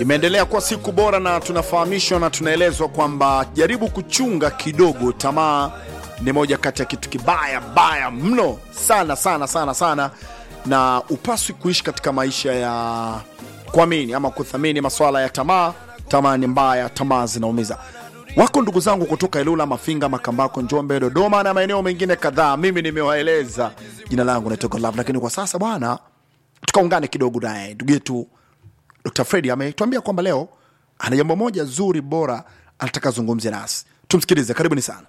Imeendelea kuwa siku bora na tunafahamishwa na tunaelezwa kwamba jaribu kuchunga kidogo. Tamaa ni moja kati ya kitu kibaya baya mno sana sana sana sana, na upaswi kuishi katika maisha ya kuamini ama kuthamini maswala ya tamaa. Tamaa ni mbaya, tamaa zinaumiza. Wako ndugu zangu kutoka Ilula, Mafinga, Makambako, Njombe, Dodoma na maeneo mengine kadhaa. Mimi nimewaeleza jina langu naitwa Godlove, lakini kwa sasa bwana, tukaungane kidogo naye ndugu yetu Dr. Fredi ametuambia kwamba leo ana jambo moja zuri bora anataka zungumzia nasi. Tumsikilize, karibuni sana.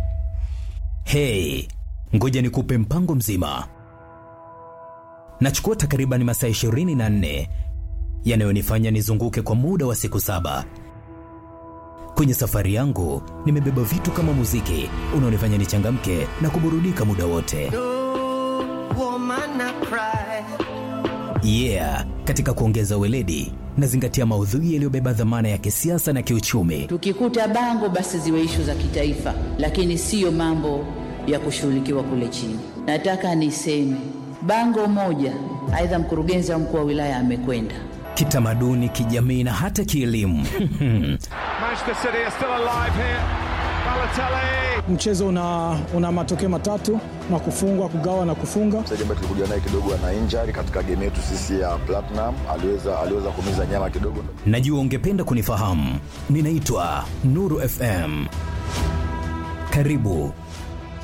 Hey, ngoja nikupe mpango mzima. Nachukua takriban masaa 24 yanayonifanya nizunguke kwa muda wa siku saba. Kwenye safari yangu nimebeba vitu kama muziki unaonifanya nichangamke na kuburudika muda wote. Yeah, katika kuongeza weledi nazingatia maudhui yaliyobeba dhamana ya kisiasa na kiuchumi. Tukikuta bango basi ziwe ishu za kitaifa, lakini siyo mambo ya kushughulikiwa kule chini. Nataka niseme bango moja, aidha mkurugenzi au mkuu wa wilaya amekwenda Kitamaduni, kijamii na hata kielimu. Manchester City are still alive here. Balotelli. Mchezo una, una matokeo matatu na kufungwa, kugawa na kufunga. mchezaji ambaye tulikuja naye kidogo ana injury katika game yetu sisi ya Platinum, aliweza aliweza kuumiza nyama kidogo. Najua ungependa kunifahamu. Ninaitwa Nuru FM. Karibu